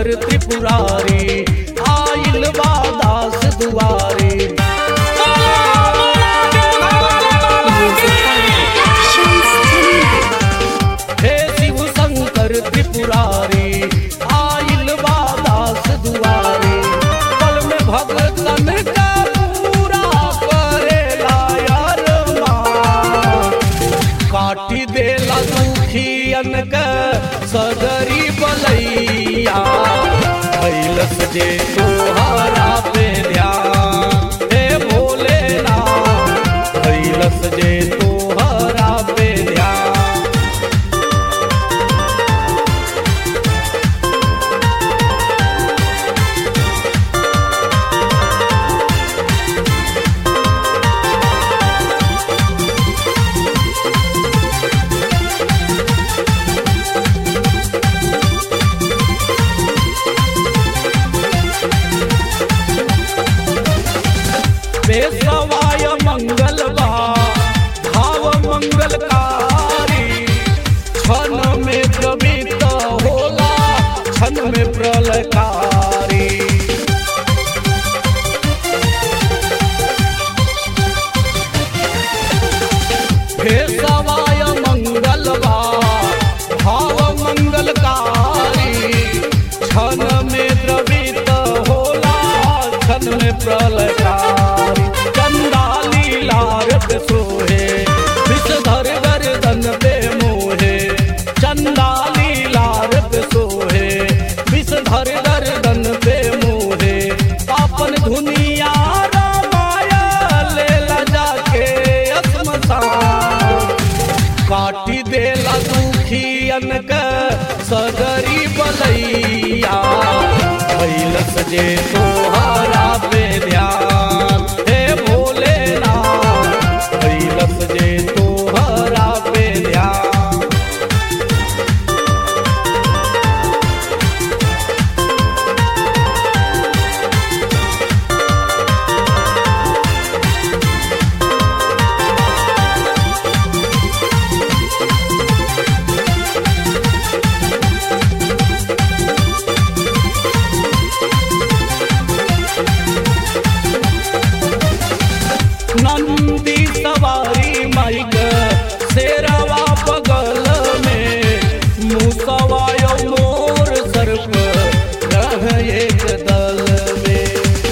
शंकर त्रिपुरारी आइल बा दास दुआरी हे शिव शंकर त्रिपुरारी आइल बा दास दुआरी पल में भगतन का पूरा करेला यार मान। काटी देला दुखियन के सदरी बलैया कैलस जे तोहरा पे ध्यान हे भोलेनाथ कैलस जे तोहरा पे ध्यान बेसवाय मंगल बा भाव मंगलकारी क्षण में प्रवृत्त होला क्षण में प्रलयकारी बेसवाय मंगल बा भाव मंगलकारी क्षण में द्रवित होला क्षण में प्रलयकारी चंदाली लारत सोहे विषधर गर्दन पे मोहे चंदाली लारत सोहे विषधर गर्दन पे मोहे अपन धुनिया रामाया लेला जाके असमसान काटी देला दुखियन के सदरी बलैया कैलस जे तोहरा पे ध्यान हे भोलेनाथ कैलस जे तोहरा पे ध्यान नंदी सवारी माइक शेरवा बगल में मुसवायो मोर सर्प रह एक दल में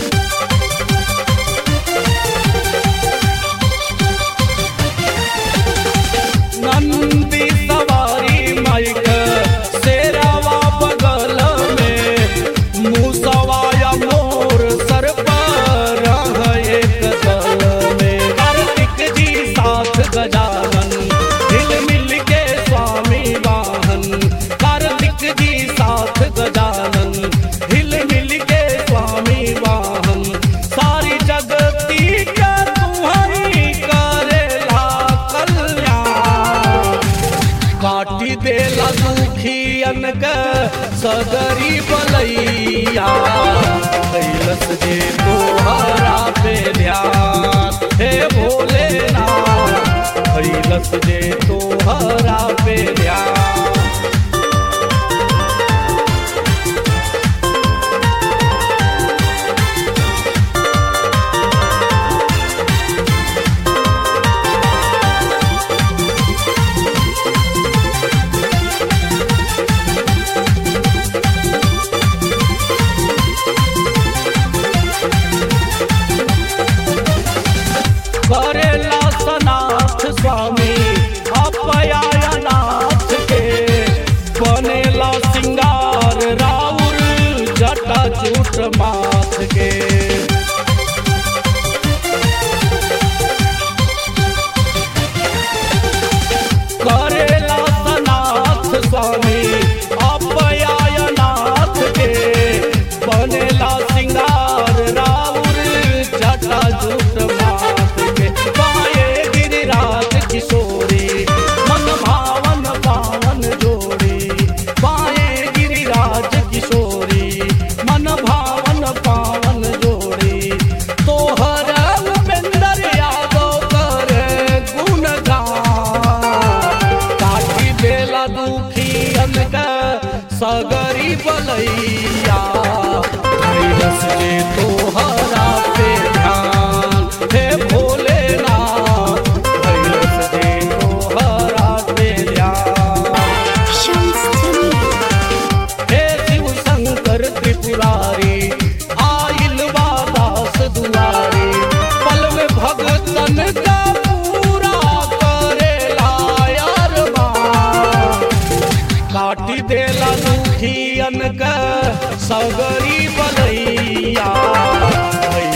नंदी सवारी माइक शेरवा बगल में मुसवाया मोर सर पर रह एक दल में कार्तिक जी साथ गजानन हिल मिल के स्वामी वाहन कार्तिक जी साथ गजानन हिल मिल के स्वामी वाहन सारी जगती का तुम्हारी करेला कल्याण काटी देला दुखियन के सदरी बलैया कैलस जे तोहरा पे ध्यान हे भोलेनाथ कैलस जे तोहरा पे ध्यान करेला सनाथ स्वामी अपयानाथ के बनेला सिंगार राउर जटा चूट माथ के करेला सनाथ स्वामी अपयानाथ के बनेला सिंगार राउर जटा चूट माथ के पाए गिरिराज किशोरी मन भावन पावन जोड़ी पाए गिरिराज किशोरी मन भावन पावन जोड़ी तोहर उपेंद्र यादव करे गुणगान काटी देला दुखियन के सगरी सगरी बलैया धैरस जे तोहरा पे ध्यान हे भोलेनाथ धैरस जे तोहरा पे ध्यान Shams Jamil. हे शिव शंकर त्रिपुरारी आइल बादास दुआरी पल में भगतन का पूरा करेला यार काटी देला दुखियन का सगरी बलैया